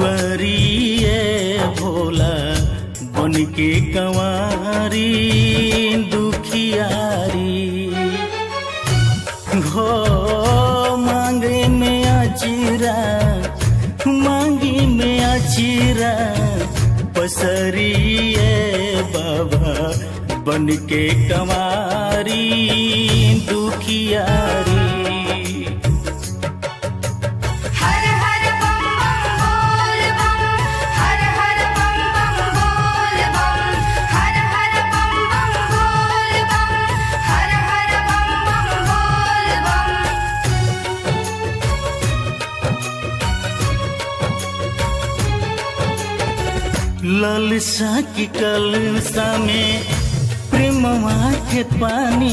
दुआरिए भोला बन के कंवारी दुखियारी हो मांगे में अचिरा मांगी में अचिरा पसरिए बाबा बन के कंवारी दुखियारी हर हर बम बम बोल बम हर हर बम बम बोल बम हर हर बम बम बोल बम हर हर बम बम बोल बम ललसा की कलसा में प्रेमवा के पानी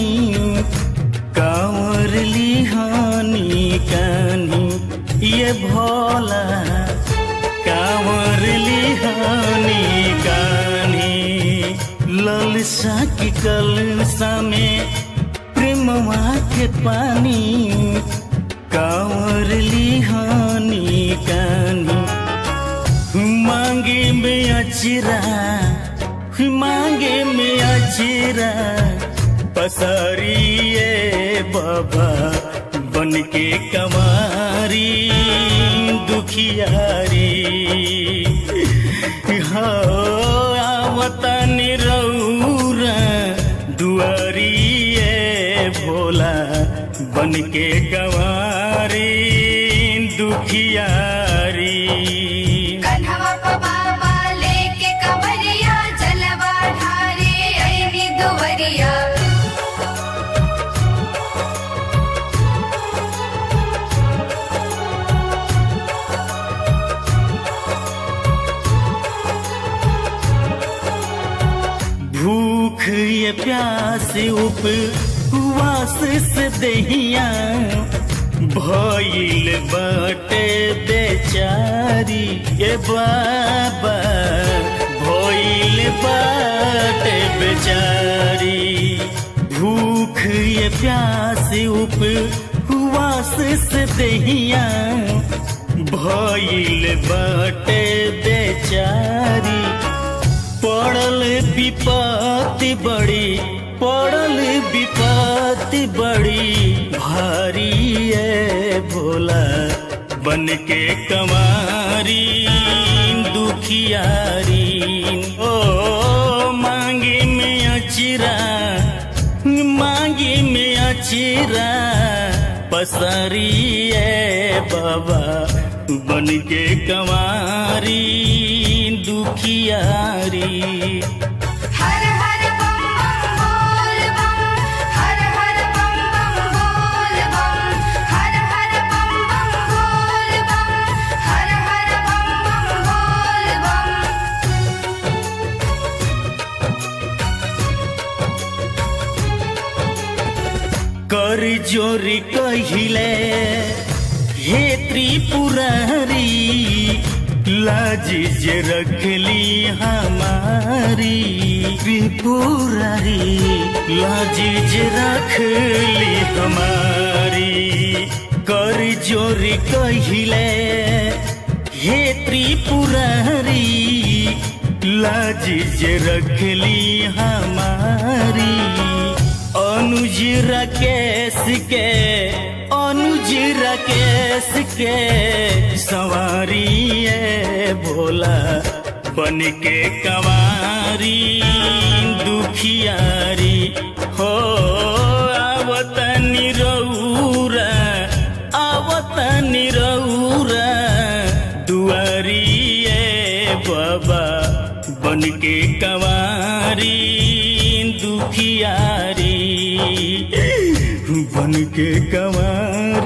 कांवर लिहानी कानी ये भोला कांवर लिहानी कानी ललसा की कलसा में प्रेमवा के पानी कांवर लिहानी कानी मांगे में अचिरा मांगे में अचिरा पसारिए बाबा बन के कमारी दुखियारी हो आवतनी रौरा दुआरिए भोला बन के कमारी दुखियारी कन्हवा प बाबा लेके कवरिया जलवा ढारे ऐनी दुवरिया भूख ये प्यास उपवास से दहिया भइल बाटे बेचारी ये बाबा भइल बाटे बेचारी भूख ये प्यास उपवास से दहिया भइल बाटे बेचारी पड़ल विपत्ति बड़ी पड़ल विपत्ति बड़ी भारी है भोला बन के कमारी दुखियारी ओ मांगे में अचिरा मांगे में अचिरा पसरी है बाबा बन के कमारी दुखियारी हर हर बम बम बोल बम हर हर बम बम बोल बम हर हर बम बम बोल बम हर हर बम बम बोल बम कर जोरी कहिले हे त्रिपुरारी लाज जे रखली हमारी त्रिपुरारी लाज जे रखली हमारी कर जोरी कहिले हे त्रिपुरारी लाज जे रखली हमारी अनुज राकेश के अनुज राकेश के सवारी है भोला बन के कवारी दुखियारी हो आवतनी रौरा आवतनी रौरा दुआरी है बाबा बन के कवारी दुखियारी बन के कवारी